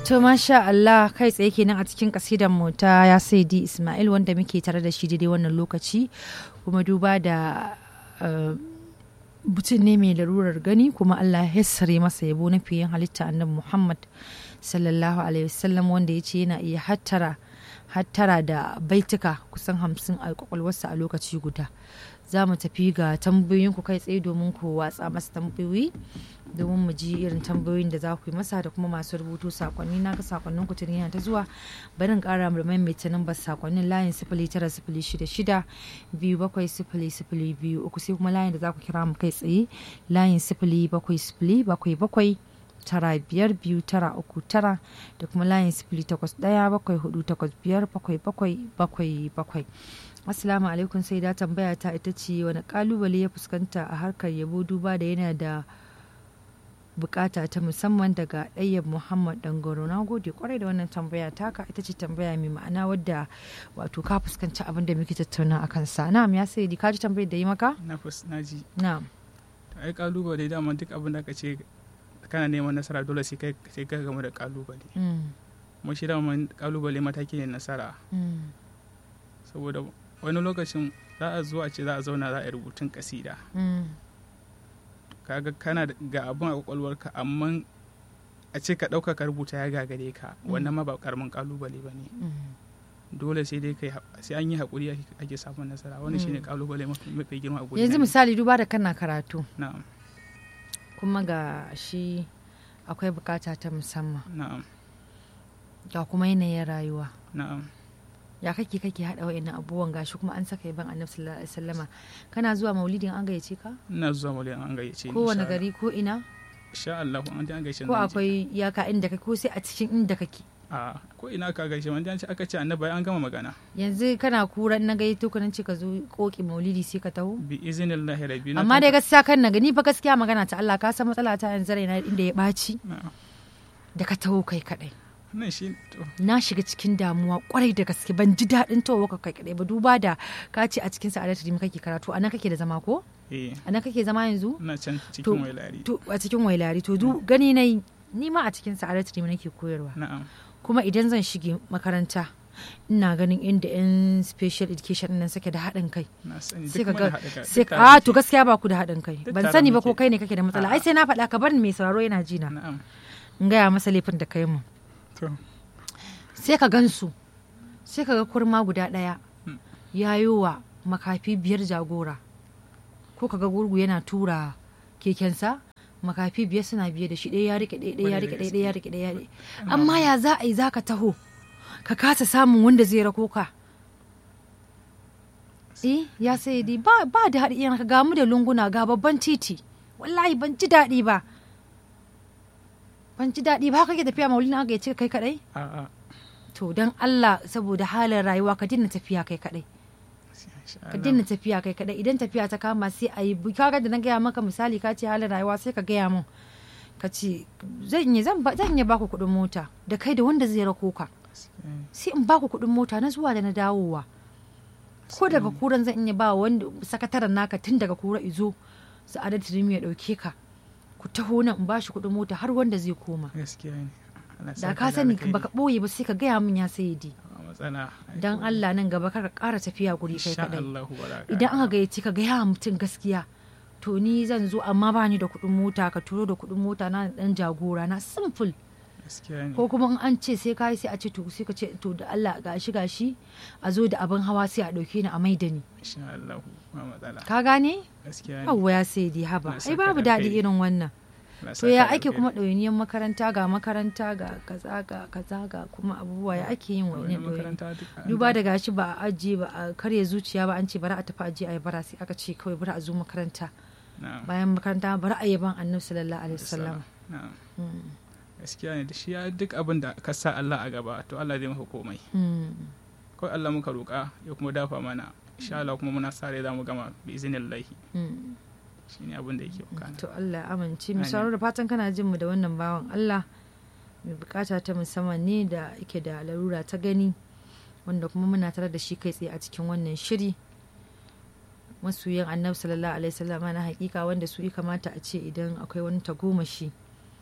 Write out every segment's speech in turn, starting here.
To masha Allah kai tsaye kenan a cikin kasidan mu ta ya saidi Ismail wanda muke tare da shi daidai wannan lokaci kuma duba da mutum ne mai larurar gani kuma Allah ya yassare masa yabo na fiye halitta annabi Muhammad sallallahu alaihi wasallam wanda ya ce yana iya hattara hattara da baituka kusan hamsin a kwakwalwarsa a lokaci guda za mu tafi ga tambayoyin ku kai tsaye domin ku watsa masa tambayoyi domin mu ji irin tambayoyin da za ku yi masa da kuma masu rubutu sakonni na ga sakonnin ku tun yana ta zuwa bari in kara mu maimaita nambar sakonnin layin sifili tara sifili shida shida biyu bakwai sifili sifili biyu uku sai kuma layin da za ku kira mu kai tsaye layin sifili bakwai sifili bakwai bakwai tara biyar biyu tara uku tara da kuma layin sifili takwas ɗaya bakwai hudu takwas biyar bakwai bakwai bakwai bakwai Assalamu alaikum sai da tambaya ta ita ce wani kalubale ya fuskanta a harkar yabo duba da yana da bukata ta musamman daga ɗayyab Muhammad Dangoro na gode kwarai da wannan tambaya taka ita ce tambaya mai ma'ana wadda wato ka fuskanci abin da muke tattauna akan sa na'am ya sai ka ji tambayar da yi maka na na ji na'am ai kalubale dama duk abin da ka ce kana neman nasara dole sai kai sai ka gamu da kalubale mu shi dama kalubale mataki ne nasara saboda wani lokacin za a zuwa ce za a zauna za a yi rubutun kasida kaga kana ga abin a kwakwalwarka amma a ce ka ɗauka ka rubuta ya gagare ka wannan ma ba karamin kalubale ba ne dole sai dai kai sai an yi haƙuri ake samun nasara wani shine kalubale mafi girma a gudu yanzu misali duba da kana karatu na'am kuma ga shi akwai bukata ta musamman na'am ga kuma yanayin rayuwa na'am ya kake kake haɗa wa'annan abubuwan gashi kuma an saka yaban annabi sallallahu alaihi wasallama kana zuwa maulidin an gayyace ka ina zuwa maulidin an gayyace ni kowane gari ko ina insha Allah an an gayyace ko akwai iyaka inda kake ko sai a cikin inda kake a ko ina ka gaishe wanda an ce aka ce annabi an gama magana yanzu kana kura na gayyato ka nan ce ka zo koki maulidi sai ka taho bi iznillahi rabbi amma dai gaskiya kan na gani fa gaskiya magana ta Allah ka san matsala ta yanzu raina inda ya ɓaci da ka taho kai kadai nan shi na shiga cikin damuwa kwarai da gaske ban ji daɗin towa ka kai kadai ba duba da ka ce a cikin sa'adatu dimi kake karatu anan kake da zama ko eh anan kake zama yanzu ina can cikin wailari to a cikin wailari to du gani nayi ni ma a cikin sa'adatu dimi nake koyarwa na'am kuma idan zan shige makaranta ina ganin inda yan special education nan suke da haɗin kai sai ka ga sai a to gaskiya ba ku da haɗin kai ban sani ba ko kai ne kake da matsala ai sai na faɗa ka bar ni mai sauraro yana ji na na'am in gaya masa laifin da kai mu to sai ka gansu sai ka ga kurma guda ɗaya ya yi wa makafi biyar jagora ko ka ga gurgu yana tura kekensa makafi biyar suna biye da shi ɗaya ya rike ɗaya ɗaya ya rike ɗaya ɗaya ya rike ɗaya ya rike amma ya za a yi za ka taho ka kasa samun wanda zai rako ka eh ya sai di ba ba da haɗi ka ga mu da lunguna ga babban titi wallahi ban ji daɗi ba ban ji daɗi ba kake tafiya maulina aka ce kai kadai a a to dan Allah saboda halin rayuwa ka dinna tafiya kai kadai ka dinna tafiya kai kadai idan tafiya ta kama sai a yi kaga da na gaya maka misali ka ce halin rayuwa sai ka gaya min ka ce zan yi zan iya baku kuɗin mota da kai da wanda zai rako ka sai in baku kuɗin mota na zuwa da na dawowa ko daga kuran zan iya ba wanda sakataren naka tun daga kura izo sa'adar tirimi ya ɗauke ka ku taho nan in bashi kuɗin mota har wanda zai koma gaskiya ne Allah da saka ka sani alkhairi. baka ɓoye ba sai ka gaya min ya sai di Ba matsala dan Allah nan gaba kar ka ƙara tafiya guri kai insha kadai Allah ba za ka idan aka gayyaci ka gaya mutum gaskiya to ni zan zo amma ba ni da kuɗin mota ka turo da kuɗin mota na da ɗan jagora na simple gaskiya ne ko kuma in an ce sai ka yi sai a ce to sai ka ce to da Allah gashi gashi a zo da abin hawa sai a ɗauke ni a maida ni insha Allah ba matsala ka gane gaskiya ne yawwa ya sai dai haba Na ai saka babu da daɗi alkhairi. irin wannan Allah to ya saka ake alkhairi. kuma ɗawainiyar makaranta ga makaranta ga kaza ga kaza ga kuma abubuwa ya ake yin Wani wani ɗawaini makaranta duk an duba da gashi ba a ajiye ba a karya zuciya ba an ce bari a tafi ajiye a yi bara sai aka ce kawai bari a zo makaranta na'am bayan makaranta bari a yaban annabi sallallahu alaihi wasallam na'am Mm, gaskiya ne da shi ya duk abin da ka sa Allah a gaba to Allah zai maka komai mm. kawai Allah muka roƙa ya kuma dafa mana insha Allah kuma muna sa rai za mu gama bi iznillahi Mm. shine abin da yake bukana to Allah ya amince mu Amin. sauraro da fatan kana jin mu da wannan bawan Allah mai bukata ta musamman ne da yake da larura ta gani wanda kuma muna tare da shi kai tsaye a cikin wannan shiri masoyan annabi sallallahu alaihi wasallam na hakika wanda su ya kamata a ce idan akwai wani tagomashi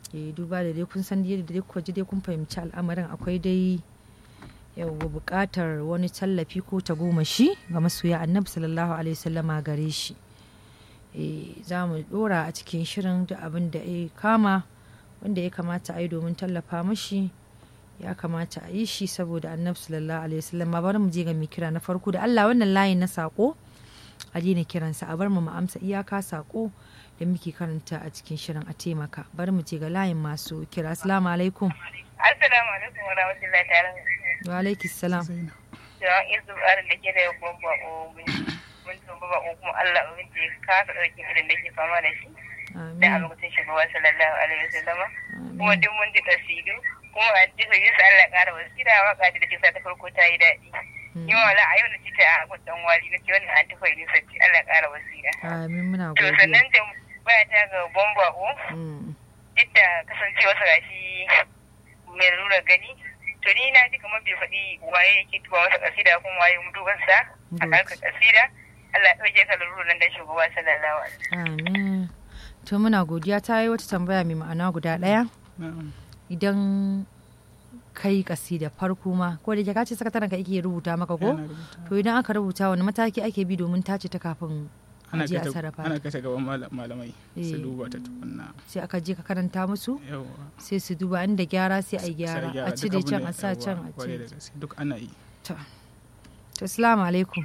eh duba da dai kun san yadda dai kuka ji dai kun fahimci al'amarin akwai dai yau buƙatar wani tallafi ko tagomashi ga masoya annabi sallallahu alaihi wasallama gare shi za mu dora a cikin shirin da abin da ya kama wanda ya kamata a yi domin tallafa mashi ya kamata a yi shi saboda annabi sallallahu alaihi wasallam bari mu je ga mai kira na farko da Allah wannan layin na sako a daina kiransa a bar mu mu amsa iyaka sako da muke karanta a cikin shirin a taimaka bari mu je ga layin masu kira assalamu alaikum assalamu alaikum wa rahmatullahi ta'ala wa alaikum salam yawan izu arin da ke da ya kuma ba mun tumba ba kuma Allah ubangiji ka ka dauki irin da ke fama da shi da a lokacin shugaba sallallahu alaihi wasallama kuma duk mun ji tasiru kuma a jifa yin sa Allah ƙara wasira waka da take sa ta farko ta yi daɗi yi wala a yau na ci ta a gudun wali na ce wannan an tafa yin sati Allah ƙara wasira amin muna to godiya sannan da baya ta ga bomba o duk da kasancewa sa gashi mai lura gani to ni na ji kamar bai faɗi waye yake tuba masa kasida kuma waye mutubansa a harkar kasida Allah ɗauke ka lura nan da shugaba sallallahu alaihi amin to muna godiya ta yi wata tambaya mai ma'ana guda ɗaya idan kai kasida farko ma ko da ka ce sakataren ka yake rubuta maka ko to idan aka rubuta wani mataki ake bi domin tace ta kafin ana je a kai sarrafa ana ta kai ta gaban mala- malamai su Eh. duba ta tukunna sai aka je ka karanta musu yawa sai su duba inda gyara sai a yi gyara Sai a cire duk abin can da- a sa yawa, can a kwarai da ce gaske, duk ana yi to to assalamu alaikum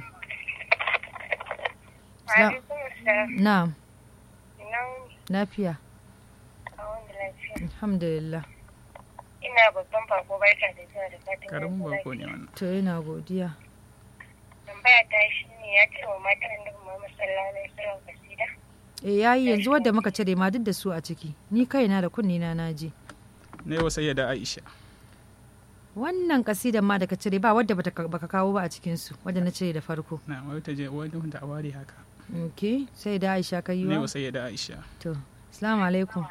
Salam- wasallam na'am ina lafiya a wanda lafiya alhamdulillah ina babban bako barka da zuwa da fatan karamin yau bako ne wannan to yana godiya tambaya ta shi ne ya ce wa matan annabi Muhammad sallallahu alaihi wasallam kasida eh yayi yanzu wadda muka cire ma duk da su a ciki ni kaina da kunni na naji na yi wa sayyada aisha wannan kasidan ma da ka cire ba wadda bata baka kawo ba a cikin su wadda na cire da farko na wai ta je wani wanda a ware haka okay sai da Aisha ka yi na yi wa wa sayyada aisha to assalamu alaikum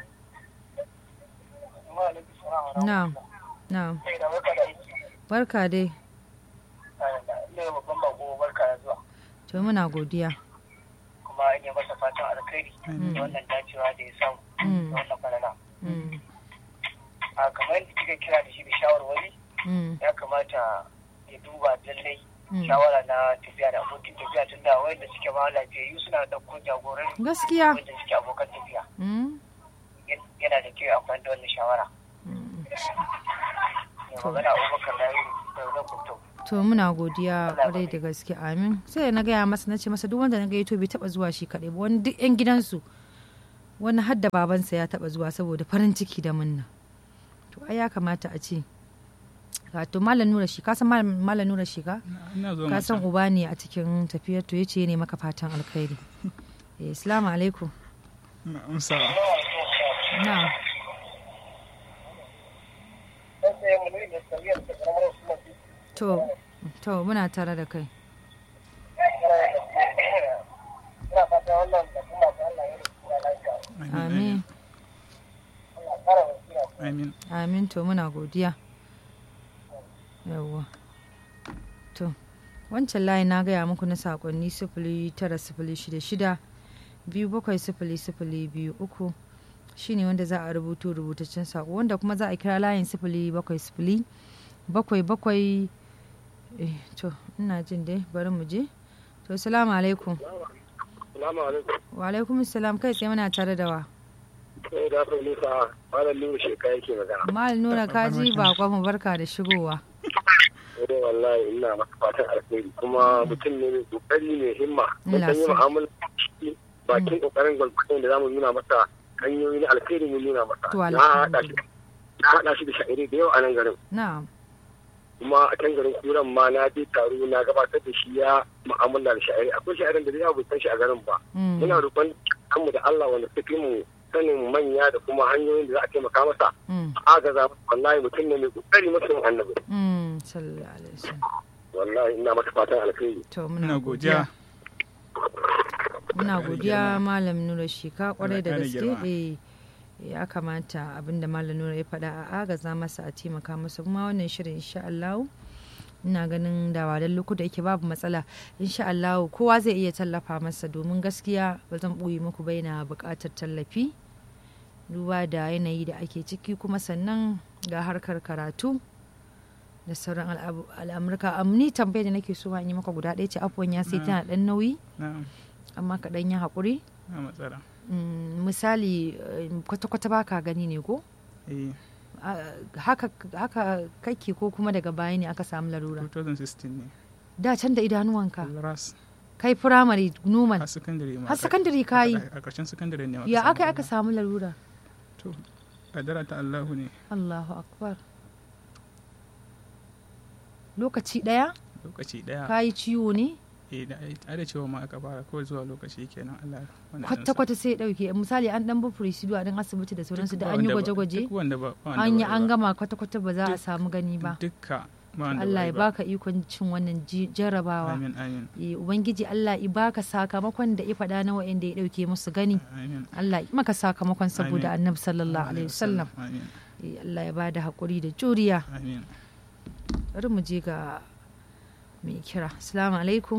na'am na'am barka dai babban bako barka da zuwa to muna godiya kuma ina masa fatan alkhairi da wannan dacewa da ya samu Mm. da wannan falala Mm, a kamar yadda kika kira da shi da shawarwari mm, ya kamata ya duba lallai mm. shawara na tafiya da abokin tafiya tun da wanda suke ma lafiyayyu suna ɗauko jagoran gaskiya wanda suke abokan tafiya Mm, yana da kyau ya amfani da wannan shawara mm. mai magana abubakar da yi da zan kunto to muna godiya kwarai da gaske amin sai na gaya masa na ce masa duk wanda na gayyato bai taba zuwa shi kaɗai ba wani duk yan gidansu wani har da babansa ya taba zuwa saboda farin ciki da munna to ai ya kamata a ce wato malam nura shi ka san malam malam nura shi ka ina zo ka san mata uba ne a cikin tafiyar to yace ne maka fatan alkhairi eh assalamu alaikum na amsa na to to muna tare da kai ina fata wannan da kuma da Allah ya rubuta lafiya amin Allah kara wasira amin amin to muna godiya yawwa to wancan layi na gaya muku na sakonni sifili tara sifili shida shida biyu bakwai sifili sifili biyu uku shine wanda za a rubuto rubutaccen sako wanda kuma za a kira layin sifili bakwai sifili bakwai bakwai eh, to ina jin dai bari mu je to salamu alaikum Salamu alaikum. wa alaikum salam kai tsaye muna tare da wa Sai da fa nisa malam Nuhu sheka yake magana. mal nura kaji bakon mu barka da shigowa Eh wallahi ina masa fatan alheri kuma mutum ne mai kokari mai himma. Mun Allah san yi sa. mu'amala da shi bakin kokarin gwalgwadon da zamu nuna masa hanyoyi na alheri mun nuna masa. To, Na haɗa shi na haɗa shi da sha'iri da yau a nan garin. na'am Kuma a can garin kuran ma na je taro na gabatar da shi ya mu'amala da sha'iri. Akwai sha'irin da ya bai san shi a garin ba. Mm. Muna roƙon kanmu da Allah wanda suka fi mu sanin manya da kuma hanyoyin da za a taimaka masa. Mm. agaza wallahi mutum ne mai kokari mutum annabi Mm, sallallahu alaihi wasallam. wallahi ina masa fatan alkhairi To muna ina godiya. godiya Muna Ƙara godiya girma. Malam Nura Shika kwarai da ƙara gaske. girma. Eh, ya kamata abinda Malam Nura ya faɗa a agaza masa a taimaka masa kuma wannan shirin insha Allah ina ganin da wadan lokuta yake babu matsala insha Allah kowa zai iya tallafa masa domin gaskiya ba zan ɓoye muku ba yana buƙatar tallafi duba da yanayi da ake ciki kuma sannan ga harkar karatu da sauran al'amurka ni tambayar da nake so in yi maka guda ɗaya ce afuwan ya sai tana ɗan nauyi amma ka ɗan yi haƙuri misali kwata-kwata ba ka gani ne ko haka kake ko kuma daga baya ne aka samu larura 2016 ne da can da idanuwanka ras kai firamare numan har sakandare ma har sakandare ka yi a ƙarshen sakandare ne ya aka aka samu larura to kadara ta Allahu ne Allahu akbar lokaci daya lokaci daya ka yi ciwo ne eh da ai da cewa ma aka fara kawai zuwa lokaci kenan Allah wannan kwata kwata sai ya dauke misali an dan bufuri shi a dan asibiti da sauransu da an yi gwaje-gwaje duk wanda ba an yi an gama kwata kwata ba za a samu gani ba dukka Allah ya baka ikon cin wannan jarabawa. Amin amin. Ubangiji Allah ya baka sakamakon da ya faɗa na wa'anda ya ɗauke musu gani. Amin. Allah ya maka sakamakon saboda Annabi sallallahu alaihi wasallam. Amin. Allah ya bada hakuri da juriya. Amin. Bari mu je ga mai kira. Assalamu alaikum.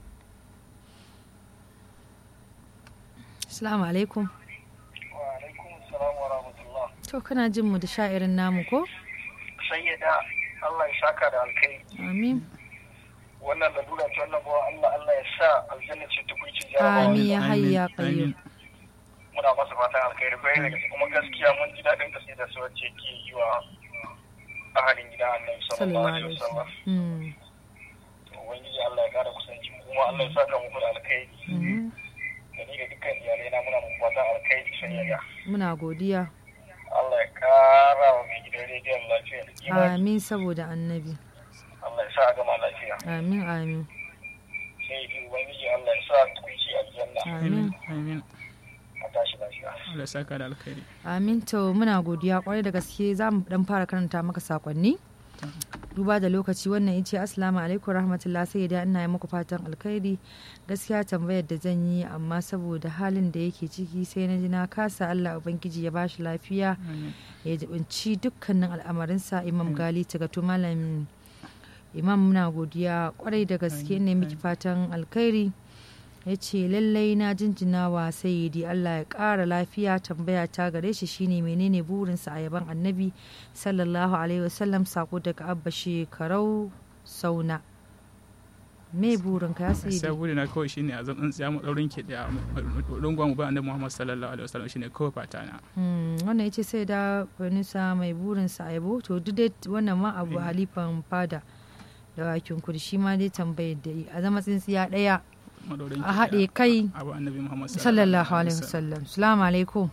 Assalamu alaikum. Wa alaikum assalam wa rahmatullah. To kana jin mu da sha'irin namu ko? Sayyida Allah ya saka da alkai. Amin. Wannan lalura ta wannan bawa Allah Allah ya sa aljanna ce tukuncin jarabawa. Amin ya hayya qayyum. Muna masa fatan alkhairi bai daga kuma gaskiya mun ji daɗin gaske da su wacce ke yi wa ahalin gidan Annabi sallallahu alaihi wasallam. Ubangiji Allah ya kara kusanci kuma Allah ya saka muku da alkhairi. Da ni da dukkan iyalai na muna muku fatan alkhairi sayyida. Muna godiya. Allah ya kara wa mai gidan rediyon lafiya da imani. Amin saboda annabi. Allah ya sa a gama lafiya. Amin amin. Sai yi Ubangiji Allah ya sa tukunci aljanna. Amin. Amin. A tashi lafiya. Allah ya saka da alkhairi. Amin to muna godiya kwarai da gaske za mu dan fara karanta maka sakonni. duba da lokaci wannan yace assalamu alaikum rahmatullah sai da ina yi muku fatan alkhairi gaskiya tambayar da zan yi amma saboda halin da yake ciki sai na ji na kasa Allah ubangiji ya bashi lafiya ya jibinci dukkanin al'amarinsa imam gali tagato malam imam muna godiya kwarai da gaske ne miki fatan alkhairi ya ce lallai na jinjina wa sayidi Allah ya ƙara lafiya tambaya ta gare shi shine menene burinsa a yaban annabi sallallahu alaihi wasallam sako daga abba shekarau sauna me burin ka ya sayidi sai burina kawai shine a zan tsaya mu daurin ke da rungon mu ba annabi Muhammad sallallahu alaihi wasallam shine kawai fata na wannan yace sai da Fanisa mai burinsa a yabo to duk dai wannan ma abu halifan fada da wakin kudi shi ma dai tambayar da a zama tsintsiya daya a haɗe kai sallallahu alaihi wasallam salamu alaikum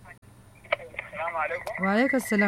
wa alaikum salam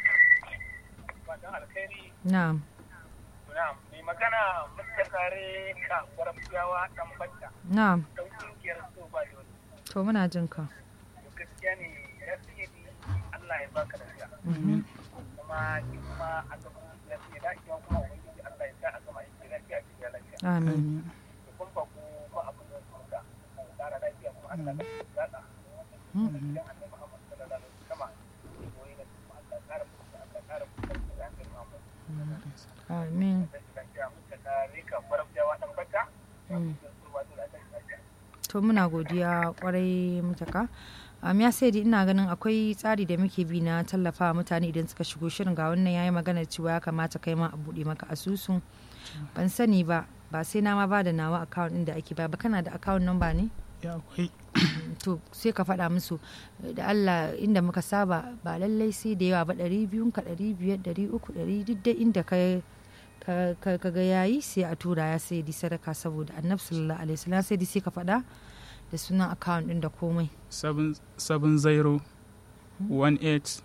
na'am mai magana mutakare ka gwarfiyawa dan batta na'am dan kungiyar so ba dole to muna jin ka gaskiya ne rasidi Allah ya baka lafiya amin kuma ki kuma a gaban lafiya da ki kuma ubangiji Allah ya sa a gama aiki lafiya ki lafiya amin kun ba ku ba abin da ku da kara lafiya kuma Allah ya zaka Mm. annabi Muhammad sallallahu alaihi wasallam koyi da kuma Allah kara ku Allah kara ku da annabi Muhammad amin lafiya mutakare ka gwarfiyawa dan batta Mm. so ba dole a lafiya to muna godiya kwarai mutaka um, ya sai ina ganin akwai tsari da muke bi na tallafa mutane idan suka shigo shirin ga wannan yayi magana cewa ya kamata kai ma a buɗe maka asusun ban sani ba ba sai na ma ba da nawa account din da ake ba ba kana da account number ne ya akwai to sai ka faɗa musu da Allah inda muka saba ba lallai sai da yawa ba ɗari biyun ka ɗari biyar ɗari uku ɗari duk da inda ka ka ga yayi sai a tura ya sai di sadaka saboda annabi sallallahu alaihi wasallam sai di sai ka faɗa da sunan account din da komai 7 0 18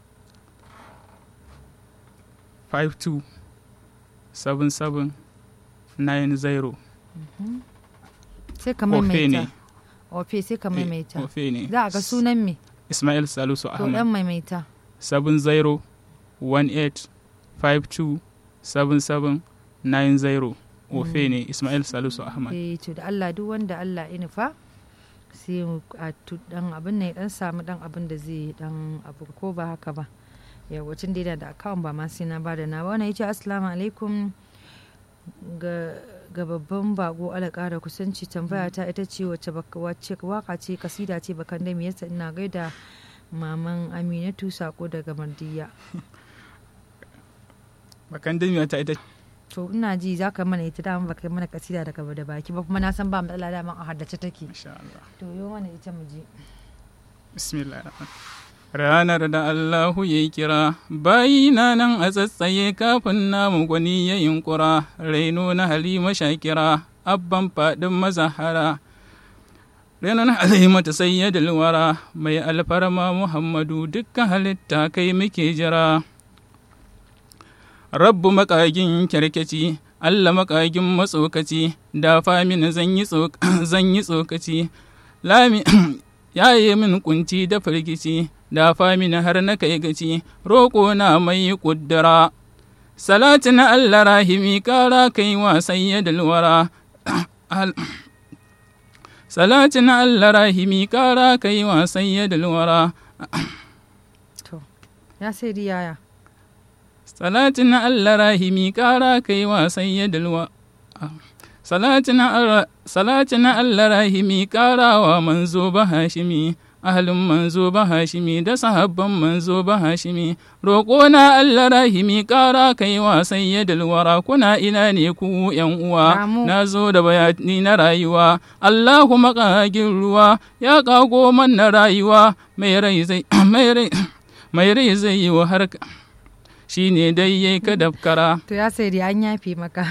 52 77 90 sai ka Ofe maimaita ne. ofe sai ka maimaita Ofe ne. za a ga sunan me Ismail Salisu to dan Ahmad maimaita 70 18 52 77 90 Ofe ne Ismail Salisu Ahmad. eh to da Allah duk wanda Allah ya nufa sai mu a tu- dan abin ne dan samu dan abin da zai dan abu ko ba haka ba yawacin da yana da account ba ma sai na bada na wannan yace assalamu alaikum ga ga babban bago ala kara kusanci tambaya ta ita ce wacce baka wacce waka ce kasida ce bakan da me yasa ina gaida maman aminatu sako daga mardiya bakan damiya ta ita to ina ji za ka mana ita dama baka mana kasida daga da baki ba kuma na san ba matsala dama a haddace take insha Allah to yo mana ita mu ji bismillah ranar da Allahu ya kira bayina nan a tsatsaye kafin namu gwani ya yunkura raino na halima shakira abban faɗin mazahara Renan Halimatu sayyadul wara mai alfarma Muhammadu dukkan halitta kai muke jira. Rabbu makagin kyarkeci, Allah makagin matsokaci, da famin zan yi tsokaci, lami ya yi min kunci da firgici, da famin har na kai gaci, roƙo na mai ƙuddura. Salatu na Allah rahimi ƙara kai wa sayyadul wara. Salatin Allah rahimi ƙara kai wa sayyadul wara. to ya sai yaya Salatin Allah rahimi ƙara kai wa sayyadul wara. Salatin Allah rahimi ƙara wa manzo ba hashimi. ahalin manzo ba hashimi da sahabban manzo ba hashimi roƙo na Allah rahimi ƙara kai wa sayyidul wara kuna ina ne ku yan uwa na zo da bayani na rayuwa Allahu maƙagin ruwa ya ƙago man na rayuwa mai rai zai mai rai zai yi wa harka shi ne dai ya ka dafkara. To ya sai an yafe maka.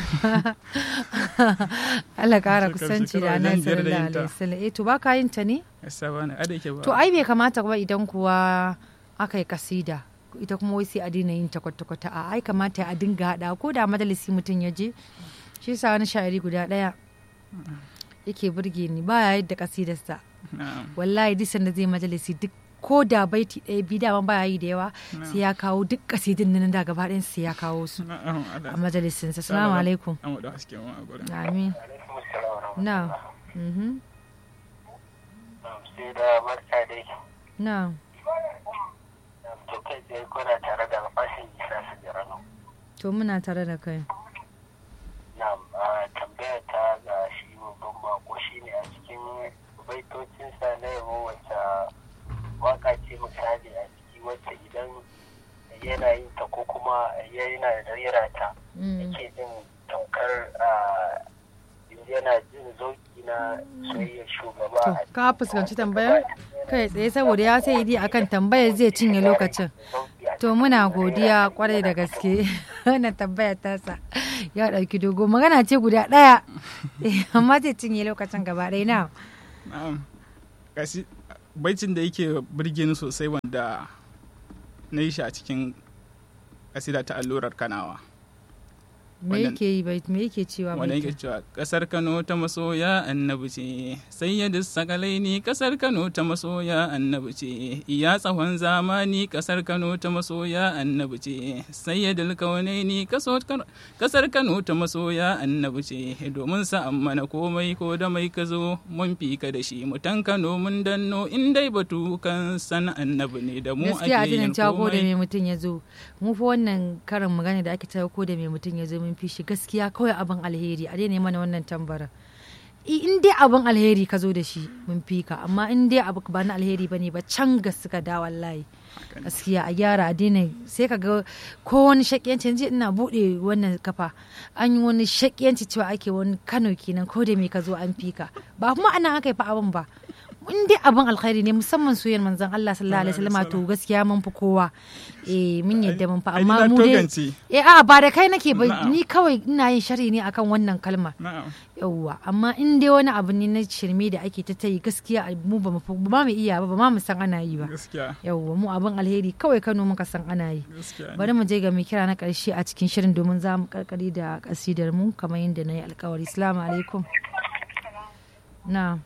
Allah kara kusanci da nan sallallahu alaihi wasallam. Eh to ba ka yin ta ne? To ai bai kamata ba idan kuwa aka yi kasida. Ita kuma wai sai a daina yin ta kwata-kwata a ai kamata a dinga haɗa ko da majalisi mutum ya je. Shi sa wani sha'iri guda ɗaya yake burge ni baya yadda kasidarsa. Wallahi duk sanda zai majalisi duk ko da baiti ɗaya bi dama baya yi da yawa sai ya kawo duk kasidin nan da gaba ɗayan sai ya kawo su a majalisin sa salamu alaikum amin na na to kai tsaye kuna tare da fashin isa su jirano to muna tare da kai na tambaya ta ga shi babban bako shine a cikin baitocinsa na yabo wacce waka ce misali a ciki wacce idan yana yin ta ko kuma yana rera ta yake jin tamkar yana jin zauki na soyayyar shugaba ka fuskanci tambayar kai tsaye saboda ya sai idi akan tambayar zai cinye lokacin to muna godiya kwarai da gaske wannan tambayar tasa ya ɗauki dogo magana ce guda ɗaya amma zai cinye lokacin gaba ɗaya na baicin da yake birge ni sosai wanda na yi shi a cikin kasida ta allurar kanawa me yake yi me yake cewa wanda yake cewa kasar kano ta masoya annabi ce sayyadu sakalaini kasar kano ta masoya annabi ce iya tsawon zamani kasar kano ta masoya annabi ce sayyadul kaunaini kasar kano ta masoya annabi ce domin sa mana komai ko da mai ka zo mun fi ka da shi mutan kano mun danno in dai batu kan san annabi ne da mu ake yin komai da mai mutum ya zo mu fa wannan karin magana da ake tawo ko da mai mutum ya zo mun fi shi gaskiya kawai abin alheri a daina mana wannan tambara in dai abin alheri ka zo da shi mun fi ka amma in dai abu ba na alheri bane ba can ga suka da wallahi gaskiya a gyara a daina sai ka ga ko wani shakiyanci yanzu ina bude wannan kafa an yi wani shakiyanci cewa ake wani kano kenan ko da me ka zo an fi ka ba kuma ana aka yi fa abin ba in dai abin alkhairi ne musamman soyayyar manzon Allah sallallahu alaihi wasallam to gaskiya mun fi kowa eh mun yadda mun fa amma mu dai eh a ba da kai nake ba ni kawai ina yin shari ne akan wannan kalma yawwa amma in dai wani abu ne na shirme da ake ta tayi gaskiya mu ba mu ba mu iya ba ba ma mu san ana yi ba yawwa mu abin alheri kawai Kano muka san ana yi bari mu je ga mai kira na karshe a cikin shirin domin za mu karkari da kasidar mu kamar yadda na yi alkawari assalamu alaikum na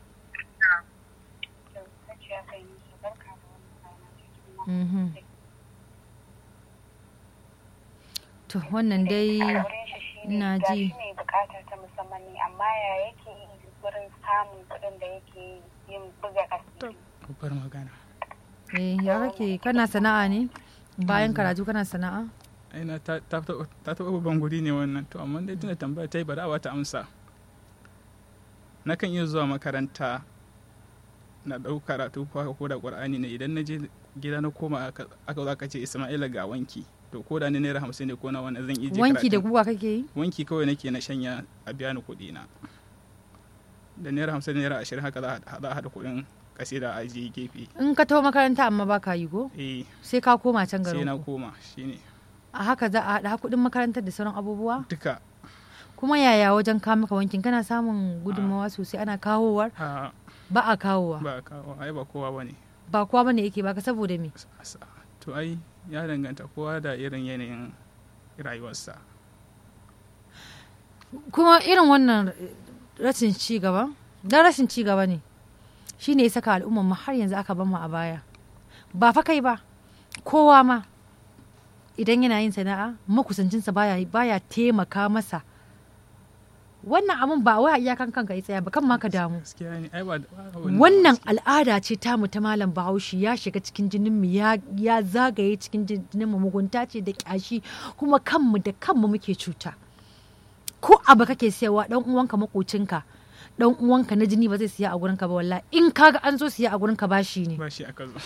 To wannan dai ina ji. ne bukata ta musamman ne amma ya yake wurin samun kuɗin da yake yin buga asiri. Babbar magana. Eh ya kake kana sana'a ne? Bayan karatu kana sana'a? Aina ta taɓa babban guri ne wannan to amma dai tuna tambaya ta yi bari a wata amsa. Nakan iya zuwa makaranta na ɗau karatu ko da ƙur'ani ne idan na je gida na koma aka aka zo aka ce isma'ila ga wanki to ko da ni naira hamsin ne ko na wani zan iya je wanki da karatun. guga kake yi wanki kawai nake na shanya a biya ni kuɗi na da naira hamsin da naira ashirin haka za a za a haɗa kuɗin kasida a je gefe in ka taho makaranta amma ba ka yi ko eh sai ka koma can sai garin na ku koma shine a haka za a haɗa kuɗin makarantar da sauran abubuwa duka kuma yaya wajen kawo maka wankin kana samun gudunmawa sosai ana kawowar a ba a kawowa ba kawo ai ba kowa bane ba kowa bane yake baka saboda me Sa- to ai ya danganta kowa da irin yanayin rayuwarsa kuma irin wannan rashin ci gaba dan rashin ci gaba ne shine ya saka al'ummar mu har yanzu aka bamu a baya ba fa kai ba kowa ma idan yana yin sana'a makusancinsa baya baya taimaka masa wannan abun ba wai a iyakan kanka ya tsaya ba kan ma ka damu gaskiya ne ai ba ba wani wannan gaskiya. al'ada ce ta mu ta malam bahaushe ya shiga cikin jinin mu ya, ya zagaye cikin jinin mu mugunta ce da kyashi kuma kanmu da kanmu muke cuta ko abu kake siyarwa dan uwanka makocinka dan uwanka na jini ba zai siya a gurinka ba wallahi in kaga an zo siya a gurinka bashi ne ba shi aka zo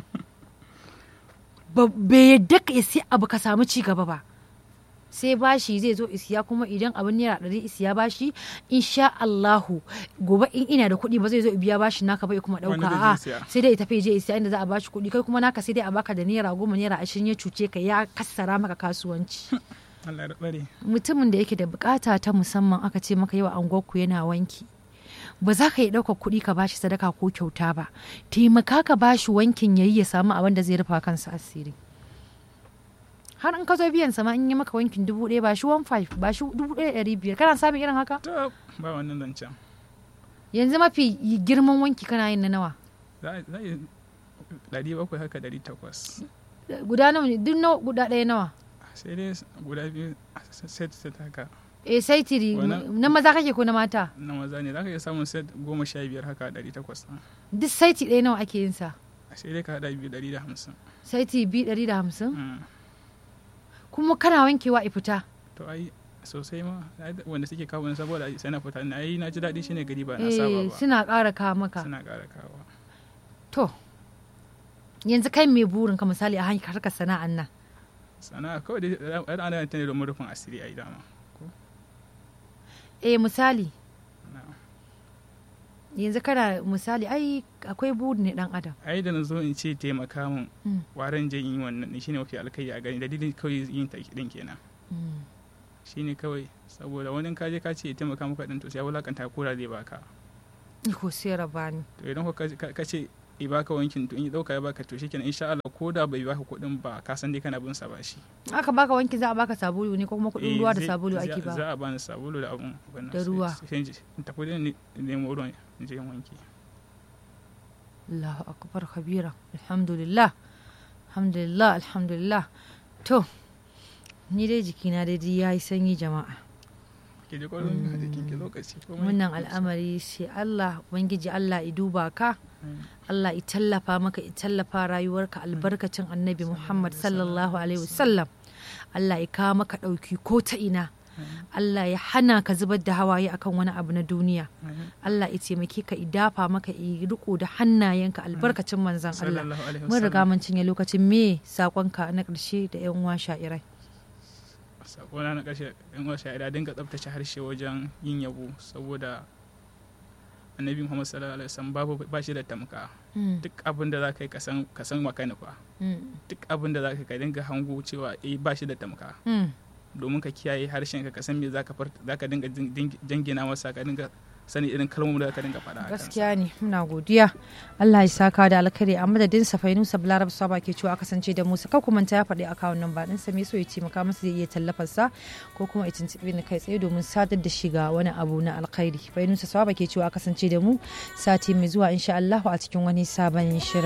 ba bai yadda ka siya abu ka samu ci gaba ba sai bashi zai zo isiya kuma idan abin naira ɗari isiya bashi insha Allahu gobe in ina da kuɗi ba zai zo biya bashi naka bai kuma ɗauka Wanda zai a siya. sai dai ya tafi je isiya inda za a bashi kuɗi kai kuma naka sai dai a baka da naira goma naira ashirin ya cuce ka ya kassara maka kasuwanci Allah ya tsare mutumin da yake da bukata ta musamman aka ce maka yau angonku yana wanki ba za ka yi ɗaukar kuɗi ka bashi sadaka ko kyauta ba taimaka ka bashi wankin yayi ya samu abin da zai rufa kansa asiri har in ka zo biyan sama in yi maka wankin dubu ɗaya ba shi one five ba shi dubu ɗaya ɗari biyar kana samun irin haka to ba wannan zancen yanzu mafi girman wanki kana yin na nawa za za yi ɗari bakwai haka ɗari takwas guda nawa ne duk nawa guda ɗaya nawa sai dai guda biyu set set haka eh sai tiri Wannan- na maza kake ko na mata na maza ne za ka iya samun set goma sha biyar haka ɗari takwas duk saiti ɗaya nawa ake yin sa sai dai ka haɗa biyu ɗari da hamsin saiti biyu ɗari da hamsin Mm. kuma kana wankewa a fita to ai sosai ma ai da- wanda suke kawo ni saboda sai na fita na yi na ji daɗi shine gari ba na saba eh ba suna ƙara kawo maka suna ƙara kawo to yanzu kai mai burin ka misali a hanyar harkar sana'an nan sana'a kawai dai ai ana yin ta ne domin rufin asiri a dama eh misali Na'am. yanzu kana misali ai akwai burin ne dan adam ai da na zo in ce taimaka min Mm. waran je in yi wannan din shine mafi alkai a gani dalilin kawai yin ta din kenan Mm. shine kawai saboda wani ka je ka ce ya taimaka maka din to sai ya wulakanta ko da zai baka ko sai rabani to idan ko ka ka ce i baka wankin to in ya dauka ya baka to shikenan insha Allah ko da bai baka kuɗin ba ka san dai kana bin sa bashi aka baka wanki za a baka sabulu ne ko kuma kuɗin Eh, ruwa da zai- sabulu za- ake ba za a bani sabulu da abun wannan Da sai- ruwa. sai in je- in tafi da ni nemo ruwan in je in wanke Allahu akbar kabira alhamdulillah alhamdulillah alhamdulillah to ni dai jikina dai ya yi sanyi jama'a ke je kwarin a jikin ki lokaci komai. wannan al'amari sai Allah ubangiji Allah ya duba ka Mm. Allah ya tallafa maka ya tallafa rayuwarka albarkacin annabi Muhammad sallallahu alaihi wasallam Allah ya kawo maka ɗauki ko ta ina Allah ya hana ka zubar da hawaye akan wani abu na duniya Amin. Allah ya taimake ka idafa maka i riko da hannayenka albarkacin manzon Allah sallallahu alaihi mun riga wasallam mun cinye lokacin me sakonka na ƙarshe da yan uwa sha'irai sakona na ƙarshe in wa sha'ira dinga tsabtace harshe wajen yin yabo saboda annabi muhammad sallallahu alaihi wasallam babu ba shi da tamka Mm, duk abin da za ka yi ka san ka san maka nufa mm, duk abin da za ka yi ka dinga hango cewa eh ba shi da tamka mm. domin ka kiyaye harshen ka ka san me za ka far za ka dinga jin- jin- jingina masa ka dinga sani irin kalmomin da za ka dinga faɗa a kansa. gaskiya ne muna godiya Allah ya saka da alkhairi a madadin safainu sablarab saba ke cewa kasance da musa ka kuma ya faɗi akawun nan ba din sa me so ya taimaka masa zai iya tallafar sa ko kuma ya tuntuɓe ni kai tsaye domin sadar da shiga wani abu na alkhairi fainu saba ke cewa kasance da mu sati mai zuwa insha Allah a cikin wani sabon shirin